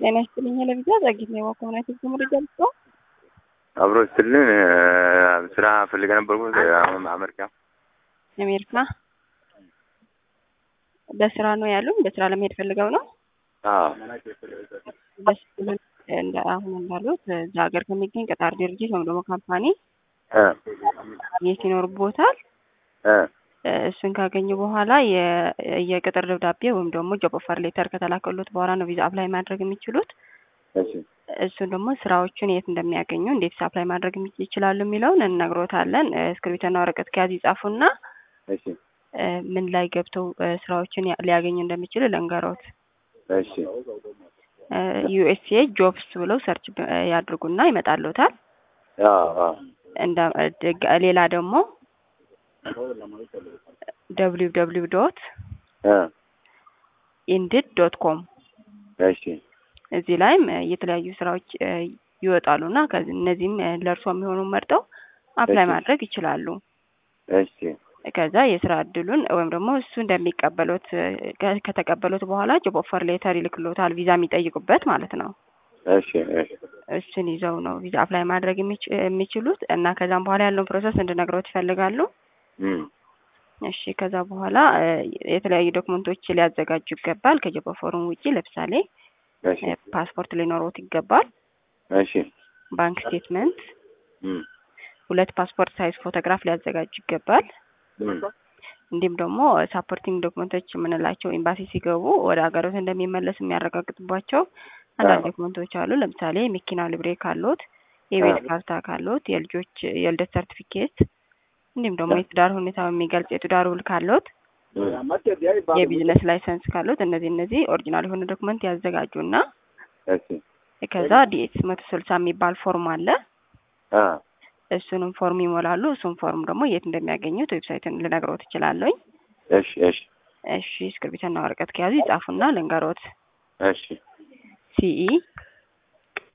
ጤና ይስጥልኝ ለቪዛ ዛጊት ነው የዋኮምናት መረጃ ልስጦ አብሮ ስትልን ስራ ፈልገ ነበርኩ አሁን አሜሪካ አሜሪካ በስራ ነው ያሉን። በስራ ለመሄድ ፈልገው ነው። ደስ ብሎን እንደ አሁን እንዳሉት እዛ ሀገር ከሚገኝ ቀጣሪ ድርጅት ወይም ደግሞ ካምፓኒ ማግኘት ይኖርቦታል። እሱን ካገኙ በኋላ የቅጥር ደብዳቤ ወይም ደግሞ ጆብ ኦፈር ሌተር ከተላከሉት በኋላ ነው ቪዛ አፕላይ ማድረግ የሚችሉት። እሱን ደግሞ ስራዎቹን የት እንደሚያገኙ እንዴት አፕላይ ማድረግ ይችላሉ የሚለውን እንነግሮታለን። እስክሪብቶና ወረቀት ከያዝ ይጻፉና ምን ላይ ገብተው ስራዎችን ሊያገኙ እንደሚችሉ ለንገሮት። ዩኤስኤ ጆብስ ብለው ሰርች ያድርጉና ይመጣልዎታል። ሌላ ደግሞ ደብሊው ደብሊው ዶት ኢንድድ ዶት ኮም እዚህ ላይም የተለያዩ ስራዎች ይወጣሉ እና እነዚህም ለእርሶ የሚሆኑ መርጠው አፕላይ ማድረግ ይችላሉ። ከዛ የስራ እድሉን ወይም ደግሞ እሱ እንደሚቀበሉት ከተቀበሉት በኋላ ጆብ ኦፈር ሌተር ይልክሎታል፣ ቪዛ የሚጠይቁበት ማለት ነው። እሱን ይዘው ነው ቪዛ አፕላይ ማድረግ የሚችሉት እና ከዛም በኋላ ያለውን ፕሮሰስ እንድነግሮት ይፈልጋሉ። እሺ ከዛ በኋላ የተለያዩ ዶክመንቶች ሊያዘጋጁ ይገባል። ከጆብ ኦፈሩም ውጪ ለምሳሌ ፓስፖርት ሊኖሮት ይገባል። ባንክ ስቴትመንት፣ ሁለት ፓስፖርት ሳይዝ ፎቶግራፍ ሊያዘጋጁ ይገባል። እንዲሁም ደግሞ ሳፖርቲንግ ዶክመንቶች የምንላቸው ኤምባሲ ሲገቡ ወደ ሀገሮት እንደሚመለስ የሚያረጋግጥባቸው አንዳንድ ዶክመንቶች አሉ። ለምሳሌ መኪና ልብሬ ካሎት፣ የቤት ካርታ ካሎት፣ የልጆች የልደት ሰርቲፊኬት እንዲሁም ደግሞ የትዳር ሁኔታ የሚገልጽ የትዳር ውል ካሎት፣ የቢዝነስ ላይሰንስ ካሎት እነዚህ እነዚህ ኦሪጂናል የሆነ ዶክመንት ያዘጋጁና ከዛ ዲኤስ መቶ ስልሳ የሚባል ፎርም አለ። እሱንም ፎርም ይሞላሉ። እሱን ፎርም ደግሞ የት እንደሚያገኙት ዌብሳይትን ልነግሮት እችላለሁኝ። እሺ እሺ እሺ እስክርቢትና ወረቀት ከያዙ ይጻፉና ልንገሮት። እሺ ሲኢ